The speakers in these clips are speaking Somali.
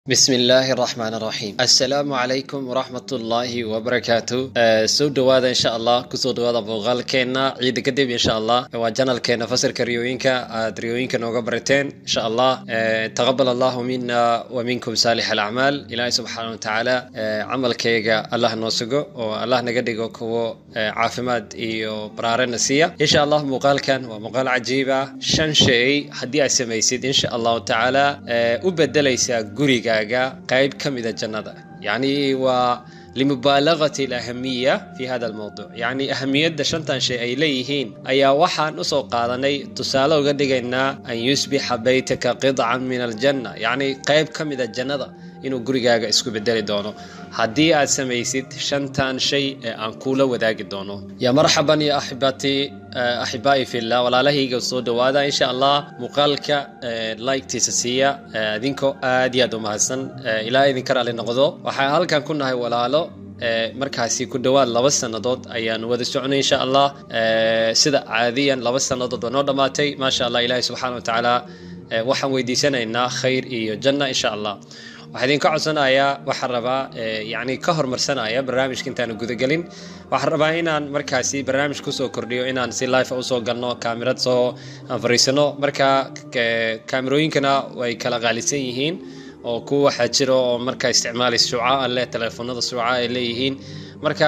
bismi illaahi araxmaan araxiim assalaamu calaykum waraxmat ullaahi wabarakaatu soo dhowaada insha allah kusoo dhowaada muuqaalkeenna ciida kadib insha allah waa janalkeena fasalka riyooyinka aad riyooyinka nooga barateen insha allah taqabal allahu mina wa minkum saalix alacmaal ilaahay subxaana watacaala camalkayga allah noo sugo oo allah naga dhigo kuwo caafimaad iyo baraarena siiya insha allah muuqaalkan waa muuqaal cajiiba shan shay haddii aad samaysid insha allahu tacaala u bedelaysaa guriga qayb ka mida jannada yani waa limubaalagati alahamiya fi hada almowduc yacni ahamiyadda shantan shay ay leeyihiin ayaa waxaan usoo qaadanay tusaale uga dhigaynaa an yusbixa baytaka qidcan min aljanna yacni qayb ka mida jannada inuu gurigaaga isku bedeli doono haddii aad samaysid shantan shay ee aan kuula wadaagi doono ya marxaban ya axibati axibaa'i fillah walaalahayga soo dhowaada insha allah muuqaalka liketiisa siiya idinkoo aad iyo aad u mahadsan ilaa idinka raali noqdo waxaan halkan ku nahay walaalo markaasi ku dhowaad laba sannadood ayaan wada soconay insha allah sida caadiyan laba sannadood waa noo dhammaatay maasha allah ilaahi subxaana wa tacaala waxaan weydiisanaynaa khayr iyo janna insha allah waxaa idinka codsanayaa waxaan rabaa yani ka hormarsanaya barnaamijka intaanu gudagelin waxaan rabaa inaan markaasi barnaamij kusoo kordhiyo inaan si life usoo galno kaamirad soo aan fariisano marka kaamirooyinkana way kala qaalisan yihiin oo kuwa waxaa jiro oo marka isticmaalay suuca leh teleefonada suuca ay leeyihiin marka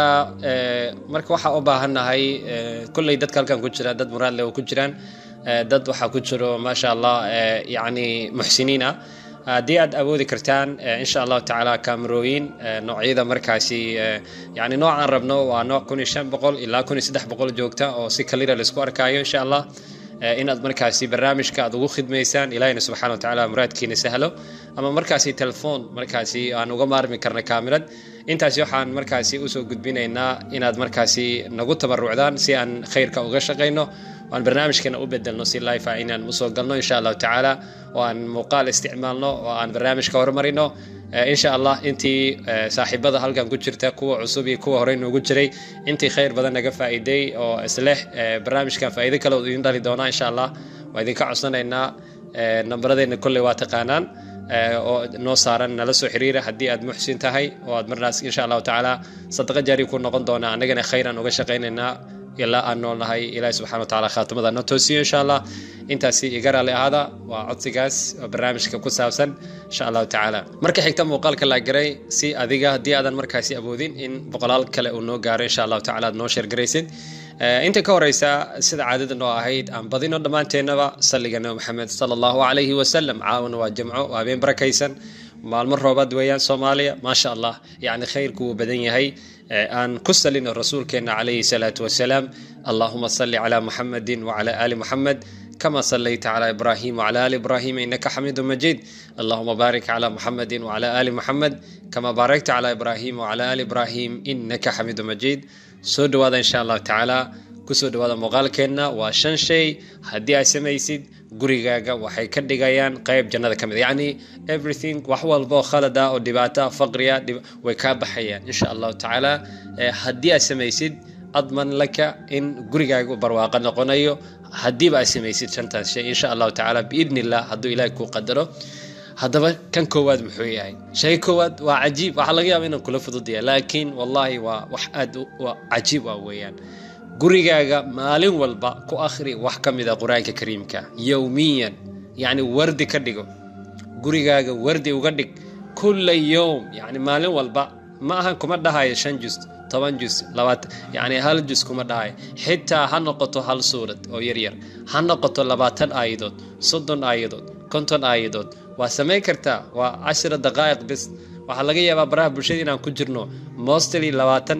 marka waxaa u baahannahay kolley dadka halkan ku jira dad muraad leh oo ku jiraan dad waxaa ku jiro maasha allah yani muxsiniin ah haddii aad awoodi kartaan insha allahu tacaala kaamarooyin noocyada markaasi yani noocaan rabno waa nooc kun iyo shan boqol ilaa kun iyo saddex boqol joogta oo si kalira laisku arkaayo insha allah inaad markaasi barnaamijka aad ugu khidmaysaan ilahina subxana wa tacaala muraadkiina sahlo ama markaasi telefoon markaasi aan uga maarmi karna kaamirad intaasi waxaan markaasi usoo gudbinaynaa inaad markaasi nagu tabarucdaan si aan khayrka uga shaqayno aan barnaamijkana u bedelno si life ah inaan usoo galno insha allahu tacaala oo aan muuqaal isticmaalno oo aan barnaamijka horumarino insha allah intii saaxiibada halkan ku jirta kuwa cusub iyo kuwa horey noogu jiray intii khayr badan naga faa'iiday oo isleh barnaamijkan faa'iido kale idin dhali doonaa insha allah waa idinka codsanaynaa nambaradeenna kolley waa taqaanaan oo noo saaran nala soo xiriira haddii aad muxsin tahay oo aad marnaas insha allahu tacaala sadaqa jaari ku noqon doona annagana khayran uga shaqaynaynaa ilaa aan noolnahay ilaahi subxana wa tacala khaatimada noo toosiyo insha allah intaasi iga raali ahaada waa codsigaas oo barnaamijka ku saabsan insha allahu tacaala marka xigta muuqaalka la garay si adiga haddii aadan markaasi awoodin in boqolaal kale uu noo gaaro insha allahu tacala aad noo sheergaraysid inta ka horeysa sida caadada noo ahayd aan badino dhammaanteennaba salliga nabi maxamed sala allahu calayhi wasalam caawana waa jimco waa habeen barakaysan maalmo roobaad weeyaan soomaaliya maasha allah yacni khayrku wuu badan yahay aan ku salino rasuulkeena calayhi salaatu wasalaam allahuma salli calaa muxamedin wacala aali muxamed kama sallayta calaa ibrahim wacala aali ibrahim inaka xamiidu majiid allahuma baarik calaa muxamedin wacala aali muxamed kama baarakta calaa ibrahim wacala aali ibrahim inaka xamiidu majiid soo dhowaada insha allahu tacaala kusoo dhowaada muuqaalkeenna waa shan shay haddii aad samaysid gurigaaga waxay ka dhigayaan qayb jannada ka mid yacni everything wax walba oo khalad ah oo dhibaata faqriya way kaa baxayaan insha allahu tacaala haddii aad samaysid adman laka in gurigaaga barwaaqo noqonayo haddiiba aad samaysid shantaas shay insha allahu tacaala biidni illah hadduu ilaahi kuu qadaro haddaba kan koowaad muxuu yahay shay koowaad waa cajiib waxaa laga yaaba inaan kula fududaya laakiin wallahi waa wax aad cajiib ah weeyaan gurigaaga maalin walba ku akhri wax ka mida qur-aanka kariimka yowmiyan yacni wardi ka dhigo gurigaaga wardi uga dhig kulla yowm yacni maalin walba ma ahan kuma dhahayo shan jus toban jus labaatan yacni hal jus kuma dhahayo xitaa ha noqoto hal suurad oo yaryar ha noqoto labaatan aayadood soddon aayadood konton aayadood waa samayn kartaa waa cashira daqaa'iq bis waxaa laga yaabaa baraha bulshada inaan ku jirno mostly labaatan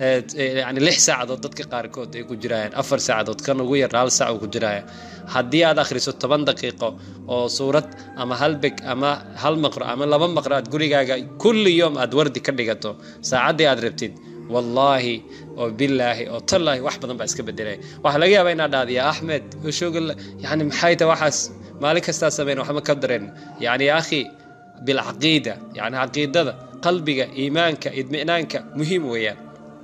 yani lix saacadood dadka qaarkood ay ku jirayaan afar saacadood kan ugu yar hal saac uu ku jiraya haddii aad akhriso toban daqiiqo oo suurad ama hal beg ama hal maqro ama laba maqro aad gurigaaga kulli yoom aad wardi ka dhigato saacaddii aad rabtid wallaahi oo bilaahi oo tallaahi wax badan baa iska bedelaya waxaa laga yaabaa inaad dhahda ya axmed shooga yani maxay ta waxaas maalin kastaa sameyn waxma ka dareen yani ya akhi bilcaqiida yani caqiidada qalbiga iimaanka idminaanka muhiim weeyaan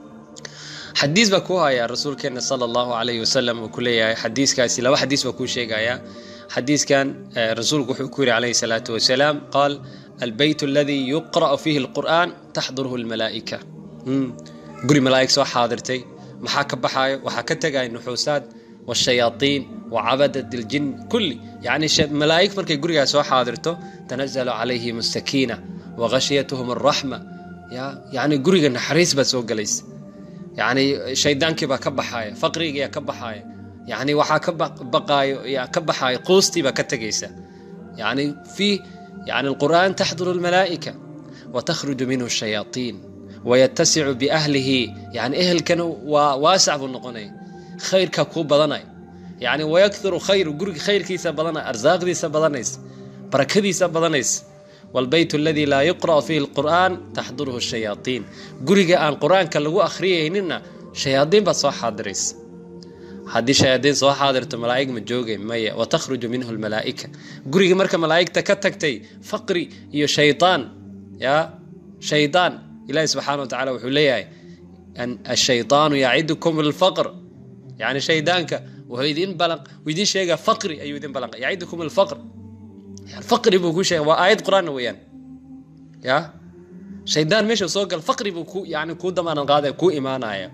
xadiis baa kuu hayaa rasuulkeena sala allahu calayhi wasalam uu ku leeyahay xadiiskaasi laba xadiis baa kuu sheegaya xadiiskan rasuulku wuxuu ku yidhi calayhi salaatu wasalaam qaal albeyt aladii yuqra'u fiihi alqur'aan taxduruhu almalaa'ika guri malaa'ig soo xaadirtay maxaa ka baxaayo waxaa ka tegaya nuxuusaad والشياطين وعبدة الجن كل يعني ملائكة مركي قرية سو حاضرته تنزل عليهم السكينة وغشيتهم الرحمة يا يعني قرية نحريس بس وقليس يعني شيطان كبا كبحايا فقري يا كبحايا يعني وحا بقاي يا كبحايا قوستي بكتجيسة يعني في يعني القرآن تحضر الملائكة وتخرج منه الشياطين ويتسع بأهله يعني أهل كانوا واسع بالنقنين khayrka kuu badanay yani wayakuru khayru guriga khayrkiisa badanay arsaaqdiisa badanays barakadiisa badanays wlbeyt aladii laa yuqra'u fiihi lqur'aan taxduruhu shayaaiin guriga aan qur-aanka lagu akhriyayninna shayaadiin baad soo xaadiraysa haddii shayaadiin soo xaadirto malaa'ig ma joogay maya watakhruju minhu lmalaa'ika guriga marka malaa'igta ka tagtay faqri iyo shaydaan ya shaydaan ilahi subxaana wa tacala wuxuu leeyahay ashaydaanu yacidukum lfaqr يعني شيدانك وهيدين بلق ويدين شيء فقري أيو يدين بلق يعيدكم الفقر يعني فقري بوكو شيء وآيات قرآن ويان يا شيدان مش سوق الفقر بوكو يعني كو دمان الغادة كو إيمانا يا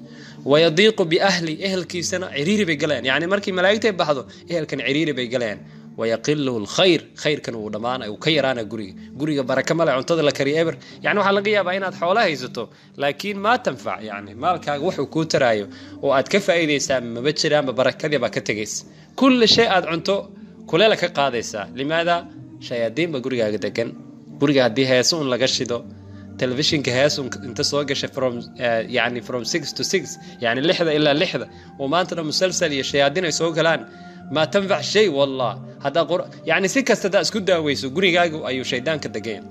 ويضيق بأهلي أهل كي سنة عريري بيقلين يعني مركي ملايكتي بحضو أهل كان عريري بيقلين ويقل الخير خير كانوا دمان وكيرانا قري قري بركة ملا عنتظر لكري إبر يعني waxaa laga yaabaa inaad xoolaha haysato laakiin ma tanfac yani maalkaaga wuxuu kuu taraayo oo aad ka faa'iidaysaa maba jiraanba barakadii baa ka tegaysa kulli shay aad cunto kuleela ka qaadaysaa limaada shayaadiinba gurigaaga degan guriga haddii heeso un laga shido telefishinka hees un inta soo gashay from yani from six to six yani lixda ilaa lixda oo maantana musalsal iyo shayaadiin ay soo galaan ما تنفع شيء والله هذا قر... يعني سي كستا دا اسكو داويسو غريغاغو ايو شيطان كدغين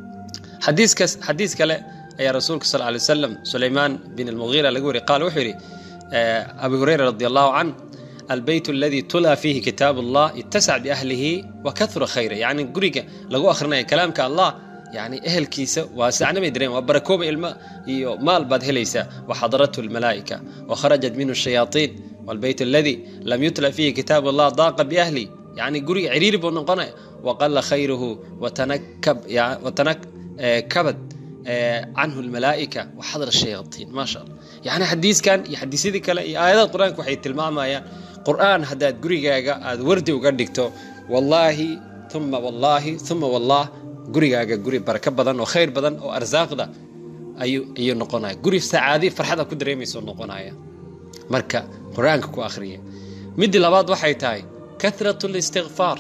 حديث كس حديث كلا يا رسولك صلى الله عليه وسلم سليمان بن المغيرة لقوري قال وحري أبي هريرة رضي الله عنه البيت الذي تلى فيه كتاب الله اتسع بأهله وكثر خيره يعني قريقة لقو أخرنا كلامك الله يعني أهل كيسة واسعنا مدرين وبركوب الماء مال بعد هليسة وحضرته الملائكة وخرجت منه الشياطين والبيت الذي لم يتلى فيه كتاب الله ضاق بأهلي يعني قري عرير بنقنا وقل خيره وتنكب يعني وتنك كبد عنه الملائكة وحضر الشياطين ما شاء الله يعني حديث كان يحدث ذيك آيات القرآن كوحي تلماما يا قرآن هداد قريقا هاد وردي وقدكتو والله ثم والله ثم والله قريقا قري بركة بدن وخير بدن وأرزاق ده أيو أيو نقنا قري سعادي فرحة كدريمي سو نقنا marka qur-aanka ku akhriya midii labaad waxay tahay karat listikfaar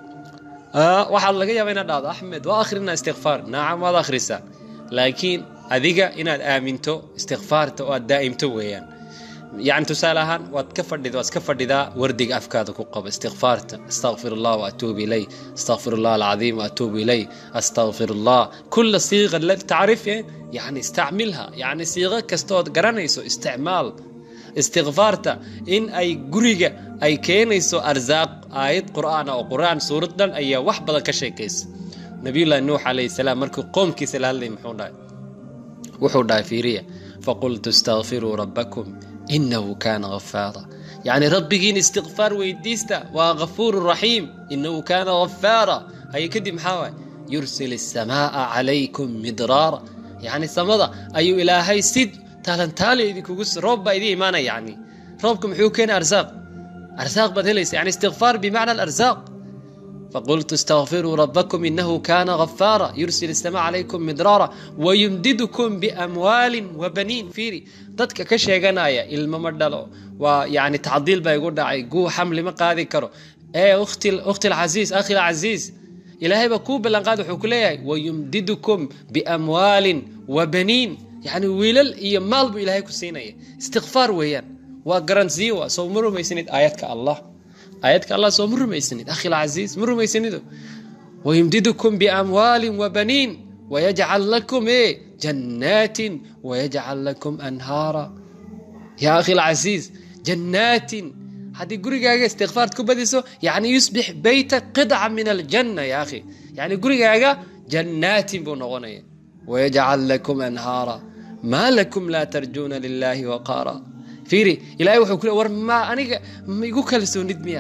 waxaa laga yaaba inaad dhahdo axmed waa akhrina istikfaar nacam waad akhrisaa laakiin adiga inaad aaminto istikfaarta oo aad daa'imto weeyaan يعني تسالها وتكفر وتكفر ذا وردق أفكارك وقب استغفارت استغفر الله وأتوب إليه استغفر الله العظيم وأتوب إليه أستغفر الله كل صيغة التي تعرف يعني استعملها يعني صيغة كستود قرانيسو استعمال istikfaarta in ay guriga ay keenayso arsaaq aayad qur'aan oo qur'aan suuradan ayaa wax badan ka sheekaysa nabiyullaahi nuux calayhi salaam markuu qoomkiisa la hadlayay muxuu dhahay wuxuu dhahay fiiriya faqultu istakfiruu rabbakum inahu kaana ghafaara يعني ربكين استغفار ويديستا وغفور رحيم إنه كان غفارا هي كدي محاوى يرسل السماء عليكم مدرارا يعني سمضة أي إلهي سد taalantaale idinkugu roob baa idin imaanaya yani roobka muxuu keena arsaaq arsaaq baad helaysa yani istikfaar bimacna alarsaaq فقلت استغفروا ربكم إنه كان غفارا يرسل السماء عليكم مدرارا ويمددكم بأموال وبنين فيري dadka ka sheeganaya ilmo ma dhalo waa yani tacdiil baa igu dhacay guu xamli ma qaadi karo ee ukhti ukhti alcasiis akhi alcasiis ilaahay baa kuu ballan qaad wuxuu ku leeyahay wayumdidukum biamwaalin wabaniin يعني ويلل إيه مال بو إلهي كسينية استغفار ويان وقرنزي وسو مرو ميسند آياتك الله آياتك الله سو مرو ميسند أخي العزيز مرو ميسند ويمددكم بأموال وبنين ويجعل لكم إيه جنات ويجعل لكم أنهارا يا أخي العزيز جنات هذه قريقا استغفار كبدسو يعني يصبح بيتك قطعة من الجنة يا أخي يعني قريقا جنات بنغنية ويجعل لكم أنهارا ما لكم لا ترجون لله وقارا فيري إلهي وحو كله ور ما أنا ما يقول كالسو ندميا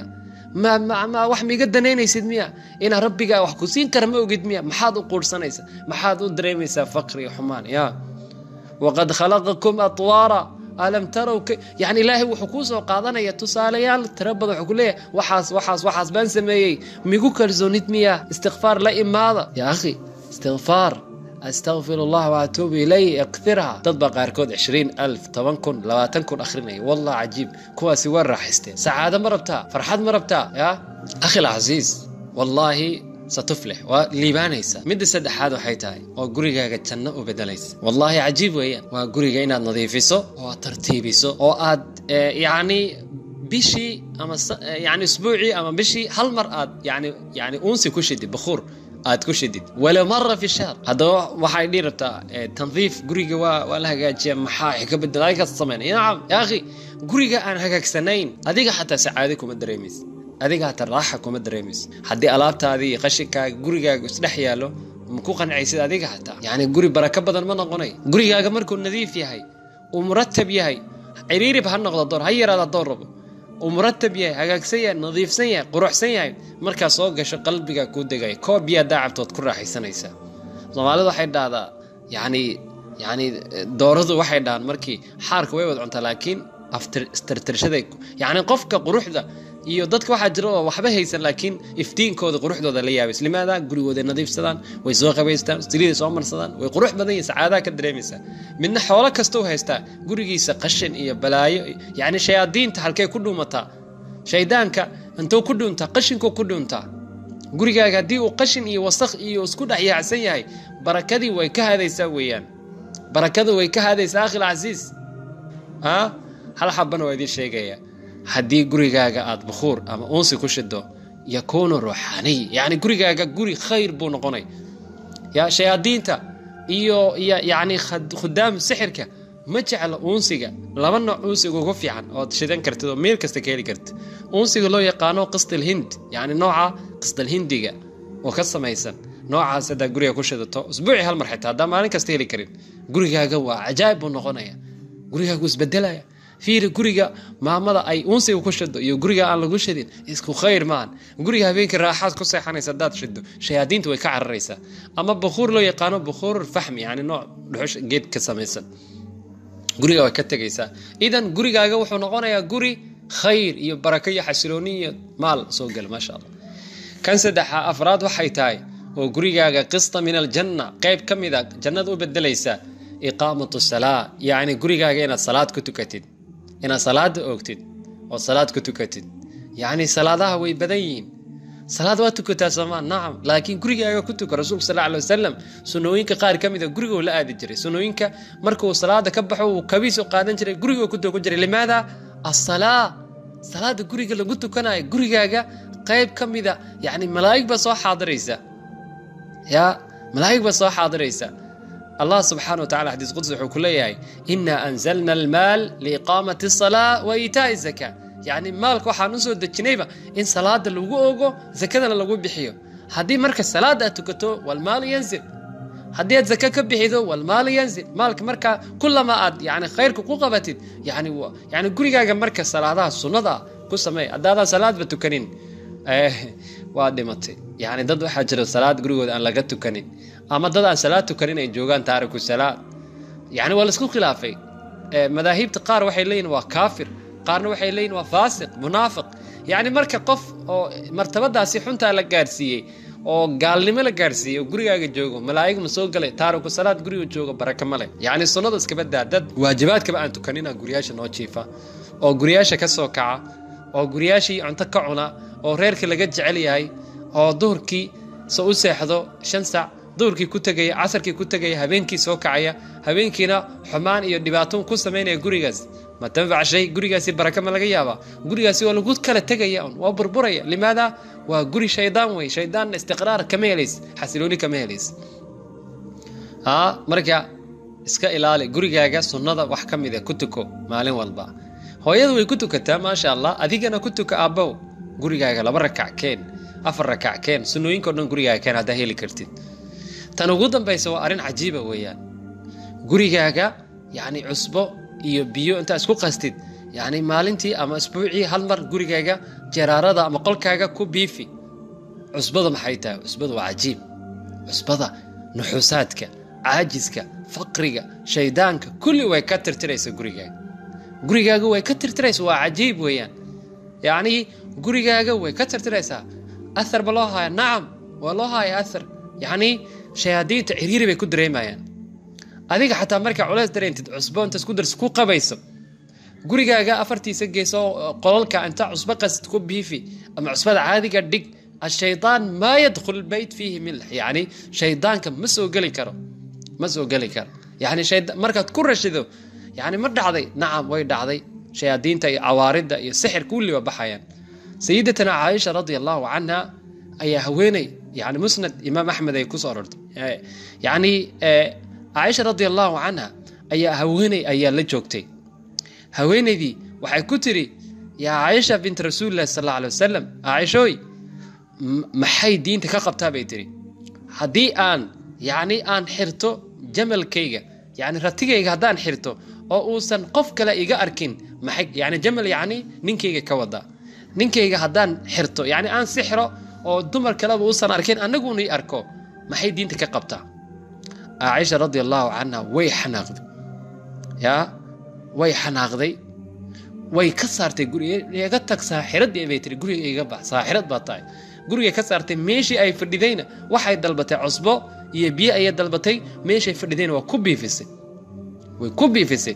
ma ma ma wax miiga danaynaysid miya inaa rabbigaa wax ku siin kara ma ogid miya maxaad u quursanaysa maxaad u dareemaysaa faqri iyo xumaan ya waqad khalaqakum atwaara alam tarow yani ilaahay wuxuu kuu soo qaadanaya tusaalayaal tiro badan wuxuu ku leeyahay waxaas waxaas waxaas baan sameeyey migu kalsoonid miya istikfaar la imaada ya akhi istikfaar astaqfir allah waatuubu ilay iktirha dad baa qaarkood cishriin alf toban kun labaatan kun akhrinaya wallah cajiib kuwaasi waa raaxaysteen sacaado ma rabtaa farxad ma rabtaa ya akhi alcasiis wallaahi satuflix waa liibaanaysa midda saddexaad waxay tahay oo gurigaaga janno u bedelaysa wallaahi cajiib weeyaan waa guriga inaad nadiifiso oo aad tartiibiso oo aad yacni bishii ama yani isbuucii ama bishii hal mar aad yani yani uunsi ku shidid bakhuur aad ku shidid walow mara fi shahr haddaba waxay dhihi rabtaa tandiif guriga waa waa la hagaajiya maxaa ka bedel adigaas samaynaya nacam yaa akhi guriga aan hagaagsanayn adiga xataa sacaado kuma dareemaysa adiga hataa raaxa kuma dareemaysa haddii alaabtaadii qashinkaaga gurigaaga isdhex yaallo ma ku qancaysid adiga hataa yacni guri barako badan ma noqonay gurigaaga markuu nadiif yahay uu muratab yahay ciriirib ha noqdo door ha yaraada door rabo uu muratab yahay hagaagsan yahay nadiifsan yahay quruxsan yahay markaa soo gasho qalbigaa kuu degaya koob biyaa daacabtood ku raaxaysanaysaa soomaalidu waxay dhahdaa yacni yacni dooradu waxay dhahaan markii xaarka way wada cuntaa laakiin aftirtirshaday yacni qofka quruxda iyo dadka waxaa jira oo waxba haysan laakiin iftiinkooda quruxdooda la yaabays limaada gurigooday nadiifsadaan way soo qabaystaan saliiday soo marsadaan way qurux badan yihin sacaadaha ka dareemaysaa midna xoolo kastuu haystaa gurigiisa qashin iyo balaayo yacni shayaadiinta halkay ku dhuumataa shaydaanka intuu ku dhuuntaa qashinkuu ku dhuuntaa gurigaaga haddii uu qashin iyo wasakh iyo isku dhex yaacsan yahay barakadii way ka hadaysaa weeyaan barakadu way ka hadaysaa akhil casiis a hal xabana waa idiin sheegaya haddii gurigaaga aad bukhuur ama uunsi ku shido yakuunu ruuxaaniy yacni gurigaaga guri khayr buu noqonay ya shayaadiinta iyo iyo yacni khudaam sixirka ma jecla uunsiga laba nooc uunsiga ugu fiican ood shidan kartid oo meel kasta ka heli kartid uunsiga loo yaqaano qisdalhind yacni nooca qisdalhindiga oo ka samaysan noocaas haddaa guriga ku shidato usbuucii hal mar xitaa haddaa maalin kasta heli karin gurigaaga waa cajaa'ib buu noqonaya gurigaaga wuu isbedelaya fiiri guriga maamada ay uunsiga ku shido iyo guriga aan lagu shidin isku khayr maahan guriga habeenkii raaxaad ku seexanaysa haddaad shido shayaadiinta way ka cararaysaa ama bukhuur loo yaqaano bukhuur faxmi yani nooc dhuxush geed ka samaysan guriga way ka tegaysaa idan gurigaaga wuxuu noqonayaa guri khayr iyo barako iyo xasilooni iyo maal soo gala maasha allah kan saddexa afraad waxay tahay oo gurigaaga qista min aljanna qayb ka mid a jannada u bedelaysa iqaamatu salaa yacni gurigaaga inaad salaad ku tukatid inaad salaada oogtid oo salaad ku tukatid yacni salaadaha way badan yihiin salaad waa tukataa soomaa nacam laakiin gurigaaga ku tuka rasuulka sal alay wasalam sunooyinka qaar ka mid a guriguu la aadi jiray sunooyinka markuu salaada ka baxo uu kabiis u qaadan jiray guriguu ku tukan jiray limaada asalaa salaada guriga lagu tukanayo gurigaaga qayb ka mida yacni malaa'ig baa soo xaadiraysa ya malaa'ig baa soo xaadiraysa allah subxaana watacala xadiis qudsi wuxuu ku leeyahay ina anzalna almaal liiqaamati asalaa wa iitaa'i zaka yacni maalka waxaan usoo dejinayba in salaada lagu ogo zakadana lagu bixiyo haddii marka salaada aad tukato walmaalu yanzil haddii aad zaka ka bixido walmaalu yanzil maalka markaa kulama aad yani khayrka ku qabatid yani yani gurigaaga marka salaadaha sunnada ah ku sameey haddaadan salaadba tukanin waa dhimatay yani dad waxaa jira salaad gurigooda aan laga tukanin ama dad aan salaad tukanin ay joogaan taariku salaad yani waa laisku khilaafay madaahibta qaar waxay leeyihin waa kaafir qaarna waxay leeyihin waa faasiq munaafiq yacni marka qof oo martabadaasi xuntaa la gaarsiiyey oo gaalnimo la gaarsiiyey oo gurigaaga joogo malaa'ig ma soo galay taariku salaad guriga joogo baraka ma leh yacni sunnada iskaba daa dad waajibaadkaba aan tukanina guryaasha noo jiifa oo guryaasha ka soo kaca oo guryaashii cunto ka cuna oo reerka laga jecel yahay oo duhurkii soo u seexdo shan saac duhurkii ku tegaya casarkii ku tegaya habeenkii soo kacaya habeenkiina xumaan iyo dhibaatoon ku samaynaya gurigaas ma tanfac shay gurigaasi baraka ma laga yaabaa gurigaasi waa lagu kala tegaya un waa burburaya limaada waa guri shaydaan wey shaydaanna istiqraar kama helays xasilooni kama helays a marka iska ilaali gurigaaga sunnada wax ka mida ku tuko maalin walba hooyadu way ku tukataa maasha allah adigana ku tuka aabbow gurigaaga laba rakac keen afar rakac keen sunnooyinkao dhan gurigaaga keen haddaa heli kartid tan ugu dambaysa waa arrin cajiiba weeyaan gurigaaga yacni cusbo iyo biyo intaa isku qastid yacni maalintii ama isbuucii hal mar gurigaaga jaraarada ama qolkaaga ku biifi cusbada maxay tahay cusbada waa cajiib cusbada nuxuusaadka caajiska faqriga shaydaanka kulli way ka tirtiraysa gurigaaga gurigaaga way ka tirtiraysa waa cajiib weeyaan yacnii gurigaaga way ka tirtiraysaa athar ba loo haya nacam waa loo haya athar yacnii shayaadiinta ciriiri bay ku dareemayaan adiga xataa markaa culays dareentid cusbo intaas ku dars ku qabayso gurigaaga afartiisa geeso qolalka inta cusbo qasid ku biifi ama cusbada caadiga dhig الشيطان ما يدخل البيت فيه ملح يعني شيطانك ما سو قلي كرو ما سو قلي كرو يعني شيد مركز كل رشدو يعني ما دعضي نعم وي دعضي شياطين تي عوارض يا سحر كل وبحيان سيدتنا عائشة رضي الله عنها أي هويني يعني مسند إمام أحمد أي كسر يعني عائشة رضي الله عنها أي هويني أي لجوكتي هويني دي وحي كتري يا عائشة بنت رسول الله صلى الله عليه وسلم عائشوي maxay diinta ka qabtaa bay tiri haddii aan yacni aan xirto jamalkayga yani ratigayga haddaan xirto oo uusan qof kale iga arkin maxay yani jamal yacni ninkayga ka wadaa ninkayga haddaan xirto yani aan sixro oo dumar kaleba uusan arkin annaguuna i arko maxay diinta ka qabtaa caaisha radi allahu canha way xanaaqday yaa way xanaaqday way ka saartay guriga iga tag saaxiradii bay tiri guriga iga bax saaxirad baa tahay guriga ka saartay meeshii ay fadhidayna waxay dalbatay cusbo iyo biyo ayay dalbatay meeshay fadhidayna waa ku biifisay way ku biifisay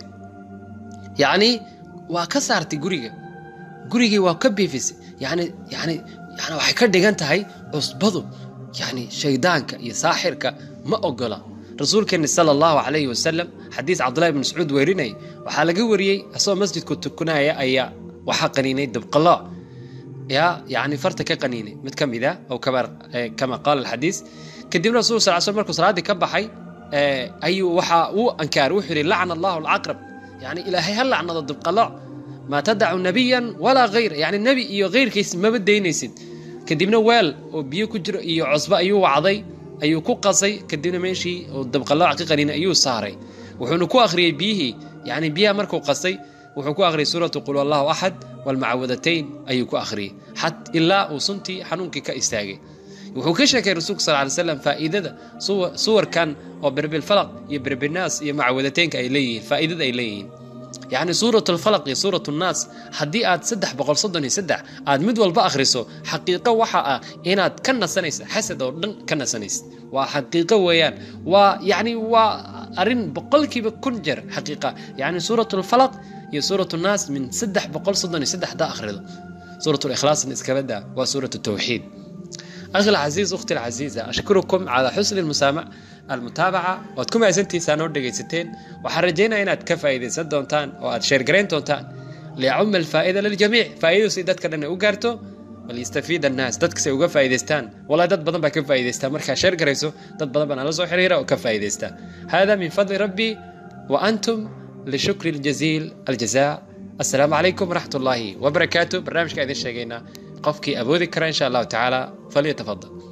yacni waa ka saartay guriga gurigii waa ka biifisay yani yani yani waxay ka dhigan tahay cusbadu yani shaydaanka iyo saaxirka ma ogola rasuulkeeni sala allahu calayhi wasalam xadiis cabdullahi ibn mascuud weerinay waxaa laga wariyey asagoo masjidku tukanaya ayaa waxaa qaniinay dabqalaa yaa yani farta ka qaniinay mid ka mid a oo kama qaala alxadiis kadibna rasul sal sl markuu salaaddii ka baxay ayuu waxa uu ankaaray wuxuu yidhi lacna allahu alcaqrab yani ilaahay ha lacnado dabqalaa maa tadacu nabiyan walaa hayra yani nebi iyo heyrkiis maba daynaysid kadibna weel oo biyo ku jiro iyo cusbo ayuu wacday ayuu ku qasay kadibna meeshii oo dabqalaac ka qaniinay ayuu saaray wuxuuna ku akhriyey biyihii yani biyaha markuu qasay wuxuu ku akhriyey suuratu qul allahu axad walmacawadatayn ayuu ku akhriyey xat ilaa uu suntii xanuunkii ka istaagay wuxuu ka sheekay rasuulka sal ly slam faa'iidada suwarkan oo birbilfalaq iyo birbinaas iyo macawadataynka ay leeyihiin faa'iidada ay leeyihiin yacni suurat alfalaq iyo suurat nnaas haddii aad saddex boqol soddon iyo saddex aad mid walba akhriso xaqiiqo waxa ah inaad ka nasanaysa xasad oo dhan ka nasanaysid waa xaqiiqo weeyaan waa yacni waa arrin boqolkiiba kun jeer xaqiiqa yacni suurat alfalaq iyo suurat nnaas min saddex boqol soddon iyo saddex haddaa akhrido suurat likhlaasna iskaba daa waa suurat tawxiid أخي العزيز أختي العزيزة أشكركم على حسن المسامع المتابعة وأتكم أزنتي سانور دقيستين وحرجينا إن أتكفى إذا سد دونتان وأتشير جرين دونتان ليعم الفائدة للجميع فائدة سيدات كرنا أوغارتو وليستفيد الناس دتك سي uga faa'iideystaan والله dad badan baa ka faa'iideysta markaa share garayso dad badan baa nala soo xiriira oo ka faa'iideysta هذا من فضل ربي وأنتم لشكر الجزيل الجزاء السلام عليكم ورحمة الله وبركاته برنامجka idin sheegayna qofkii awoodi kara insha allahu tacaala falyatafadal